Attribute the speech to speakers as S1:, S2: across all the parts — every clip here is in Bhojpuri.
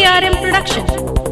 S1: ARM Production.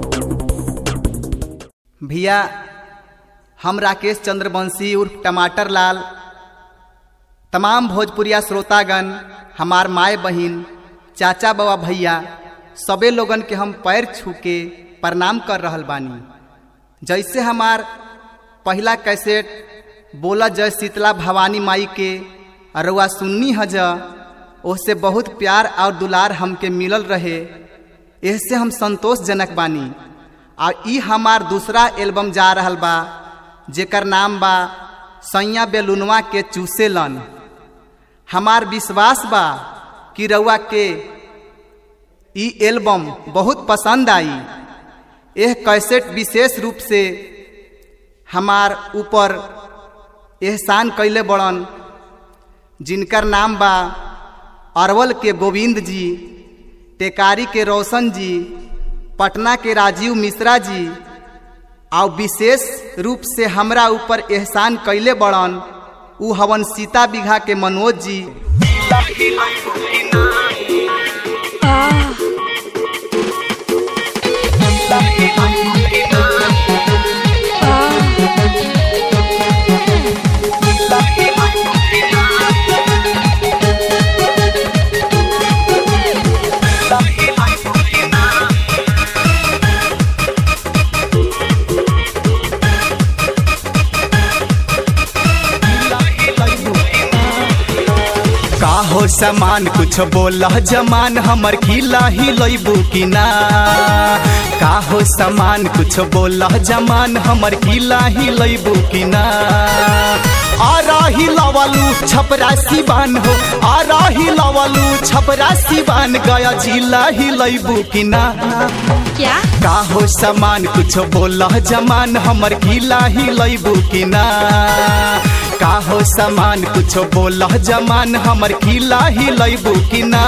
S2: भैया हम राकेश चंद्रवंशी उर्फ टमाटर लाल तमाम भोजपुरिया श्रोतागण हमार माए बहिन चाचा बाबा भैया सबे लोगन के हम पैर छू के प्रणाम कर रहल बानी जैसे हमार पहला कैसेट बोला जय शीतला भवानी माई के अरुआ सुन्नी हज ओसे बहुत प्यार और दुलार हमके मिलल रहे एहसे हम संतोषजनक बानी और ई हमार दूसरा एल्बम जा रहल बा जेकर नाम बा सैया बेलुनवा के चूसेलन हमार विश्वास बा कि रउआ के ई एल्बम बहुत पसंद आई यह कैसेट विशेष रूप से हमार ऊपर एहसान कैले बड़न जिनकर नाम बा अरवल के गोविंद जी टेकारी के रोशन जी पटना के राजीव मिश्रा जी और विशेष रूप से हमरा ऊपर एहसान कैले बड़न उ हवन सीता बीघा के मनोज जी का हो समान कुछ बोला जमान हमर खिला ही लैबू कि ना का हो समान कुछ बोला जमान हमर खिला ही लैबू कि ना आ रही लवलू छपरा सिवान हो आ रही लवलू छपरा सिवान गया जिला ही लैबू कि ना
S1: क्या
S2: का हो समान कुछ बोला जमान हमर खिला ही लैबू कि ना का हो समान कुछ बोला जमान हमर खिला ही लैबू कि ना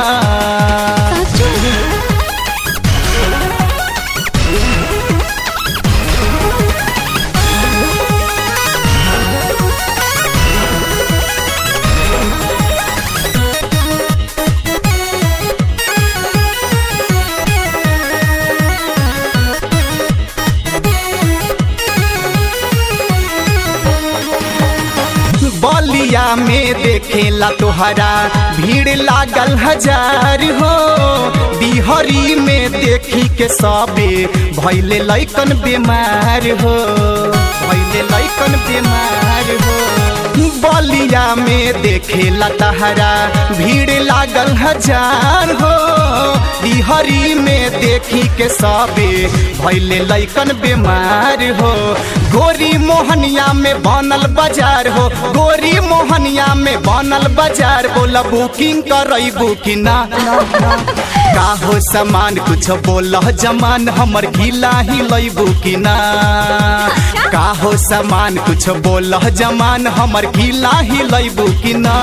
S2: बलिया में देखेला तोहरा भीड़ लागल हजार हो बिहरी में देखी के सबे भैले लैकन बीमार हो भैले लैकन बीमार हो बलिया में देखेला तहरा भीड़ लागल हजार हो बिहरी में देखी के सबे भैले लैकन बीमार हो गोरी मोहनिया में बनल बाजार हो गोरी मोहनिया में बनल बाजार बोला बुकिंग करबू कि ना का हो सामान कुछ बोल जमान हमर खिला ही लैबू कि ना का हो सामान कुछ बोल जमान हमर खिला ही लैबू कि ना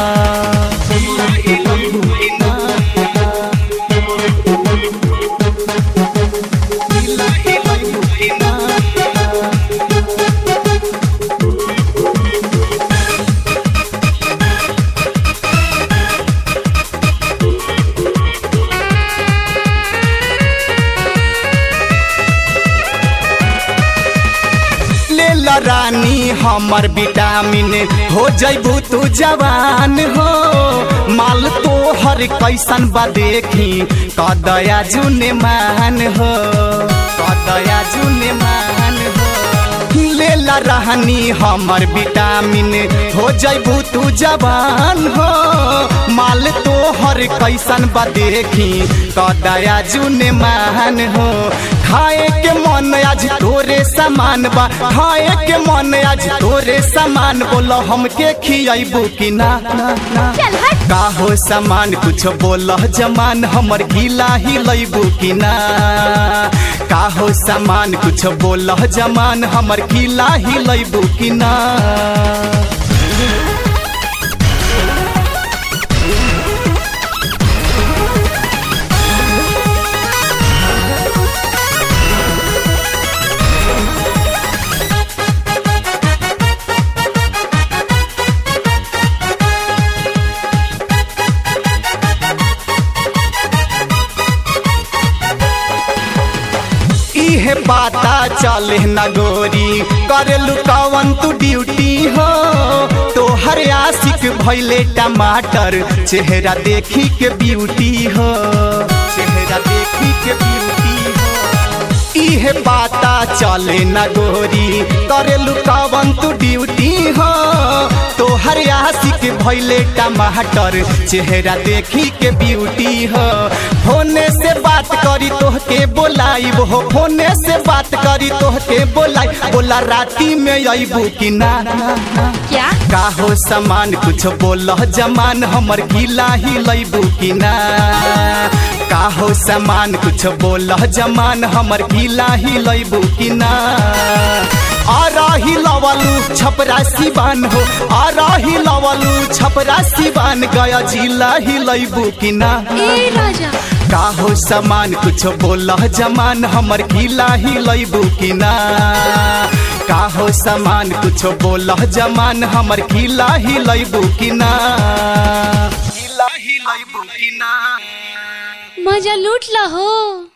S2: लेला रानी हमर विटामिन हो जैबू तू जवान हो माल तो हर कैसन बा देखी कदया जुने मान हो कदया जुने मान हो लेला रहनी हमर विटामिन हो जैबू तू जवान हो माल तो हर कैसन बा देखी कदया जुने मान हो खाए के मन आज तोरे सामान बा खाए के मन आज तोरे सामान बोलो हमके खियाबू कि ना का हो सामान कुछ बोल जमान हमर खिला ही लैबू कि ना का हो सामान कुछ बोल जमान हमर खिला ही लैबू कि ना इहे पाता चले न गोरी करेलू कवन तू ड्यूटी हो तोहर आशिक भैले टमाटर चेहरा देखी के ब्यूटी हो चेहरा देखी के ब्यूटी हो इहे पाता चले न गोरी करेलू कवन तू ड्यूटी हो तोहर आशिक भैले टमाटर चेहरा देखी के ब्यूटी हो फोने से बात करी तोहके बोलाई हो फोने से बात करी तोहके बोलाई बोला राती में अबू कि ना
S1: क्या
S2: का हो सामान कुछ बोल जमान हमर गीला ही लैबू कि ना का हो सामान कुछ बोल जमान हमर गीला ही लैबू कि ना आ रही लवलू छपरा सिवान हो आ रही लवलू छपरा सिवान गया जिला ही लैबू कि ना
S1: ए राजा
S2: का हो सामान कुछ बोल जमान हमर गीला ही लैबू कि ना का हो सामान कुछ बोल जमान हमर गीला ही लैबू कि ना गीला ही लैबू कि ना
S1: मजा लूट लो हो